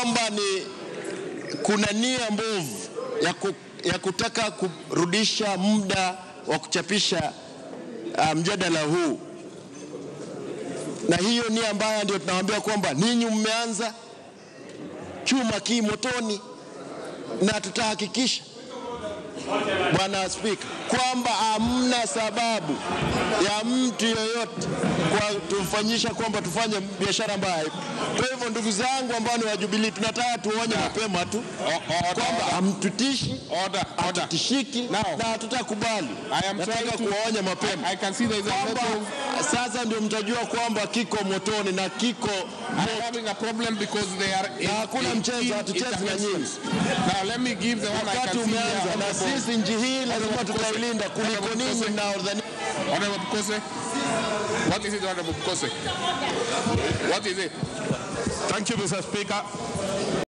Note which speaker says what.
Speaker 1: kwamba ni kuna nia mbovu ya, ku, ya kutaka kurudisha muda wa kuchapisha uh, mjadala huu, na hiyo nia mbaya ndio tunawaambia kwamba ninyi mmeanza chuma kii motoni, na tutahakikisha Bwana Spika, kwamba hamna sababu ya mtu yoyote kwa tumfanyisha kwamba tufanye biashara mbaya. Kwa hivyo ndugu zangu ambao ni wa Jubilee, tunataka tuonye mapema tu kwamba hamtutishi,
Speaker 2: Order, order.
Speaker 1: hatutishiki
Speaker 2: Now,
Speaker 1: na hatutakubali.
Speaker 2: I am
Speaker 1: Nataka
Speaker 2: trying to-
Speaker 1: kuwaonya mapema
Speaker 2: I can see there is a
Speaker 1: kwamba
Speaker 2: lot of
Speaker 1: sasa ndio mtajua kwamba kiko motoni na kiko
Speaker 2: I'm having a problem because they are in,
Speaker 1: Na hakuna
Speaker 2: in-
Speaker 1: mchezo,
Speaker 2: in
Speaker 1: hatuchezi na
Speaker 2: interventions. Now let me give the one I
Speaker 1: wakati
Speaker 2: can see here.
Speaker 1: umeanza, na
Speaker 2: Honorable-
Speaker 1: sisi nchi hii lazima
Speaker 2: Honorable
Speaker 1: tutailinda kuliko
Speaker 2: Honorable
Speaker 1: ninyi
Speaker 2: Kose.
Speaker 1: mnaodhani
Speaker 2: Honorable Bukose. What is it, Honorable Bukose? What is it?
Speaker 3: Thank you, Mr. Speaker.